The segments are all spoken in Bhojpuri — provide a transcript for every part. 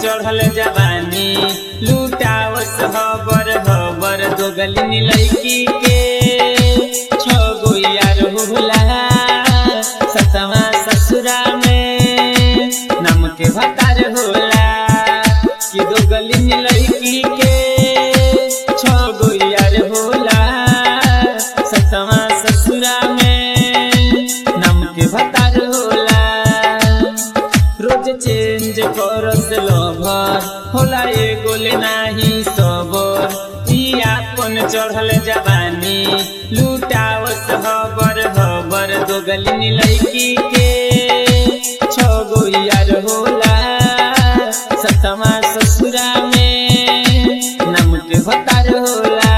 चढ़ल जवानी लुटावस हबर हबर दो गली लड़की के छो गो यार होला सतवा ससुरा में नम के भतार होला कि दो गली लड़की के छो गो यार होला सतवा ससुरा में नम के भतार होला रोज चेंज करस लभर होला एगो ले नाही सबर ई आपन चढ़ल जवानी लुटावस हबर हबर दो गली लड़की के छो गो यार होला सतमा ससुरा में नम के भतार होला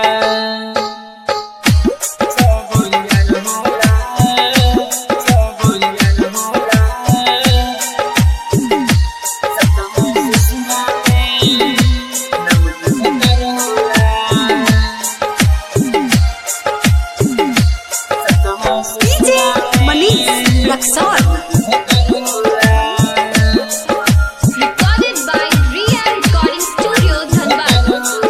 छो गो यार होला, छो गो यार होला। DJ Manish Luxor. Recorded by Ria Recording Studio, Dhanbad.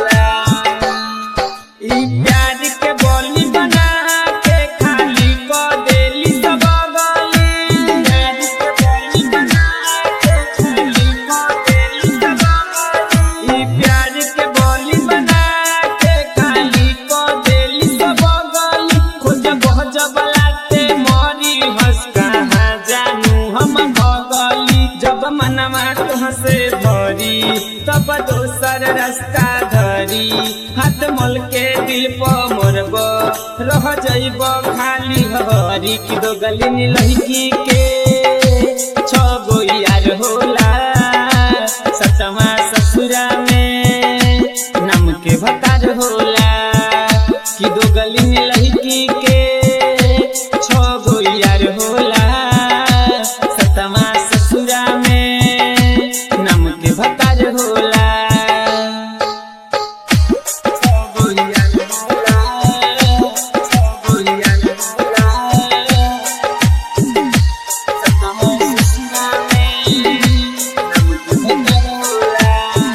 ई प्यार के बोली बना के खाली को देली सब गली प्यार के बोली बना के खाली को देली सब गली ई प्यार के बोली बना के खाली को देली सब गली खोज बहुत बलाते मोरी हंस कहाँ जानू हम भगली जब मनवा तुह से भरी तब दोसर रास्ता धरी हाथ मल के दिल पर मोरब रह जइब खाली हरी की दो गली लड़की के छ गो यार होला सतवा ससुरा में नम के भतार होला कि दो गली लड़की के छ गो यार होला सतवा ससुरा में नम के भतार होला छ गो यार होला, छ गो यार होला। सतवा ससुरा में नम के भतार होला।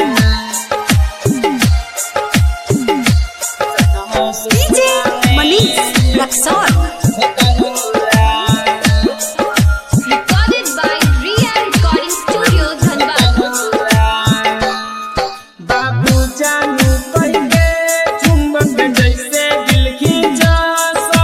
सतवा DJ ससुरा में Manish Luxor. Recorded by Ria Recording Studio, Dhanbad. बाबू जानू कहिके चुंबक जैसे दिल खींचा सा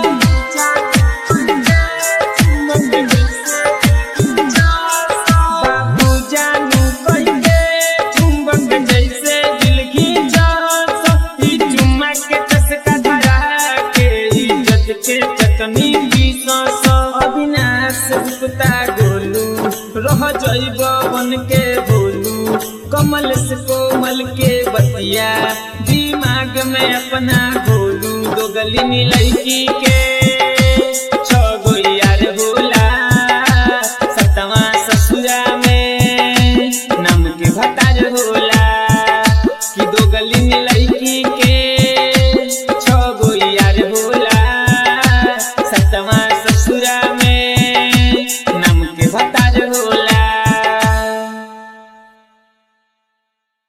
बाबू जानू कहिके चुंबक जैसे दिल खींचा सा ई चुम्मा के चसका धरा के इज्जत के चटनी बीसा सा अविनाश गुप्ता गोलू रह जइब बन के बोलू कमल से कोमल के बतिया दिमाग में अपना घोलू दो गली लड़की के छ गो यार होला सतवा ससुरा में नम के भतार होला कि दो गली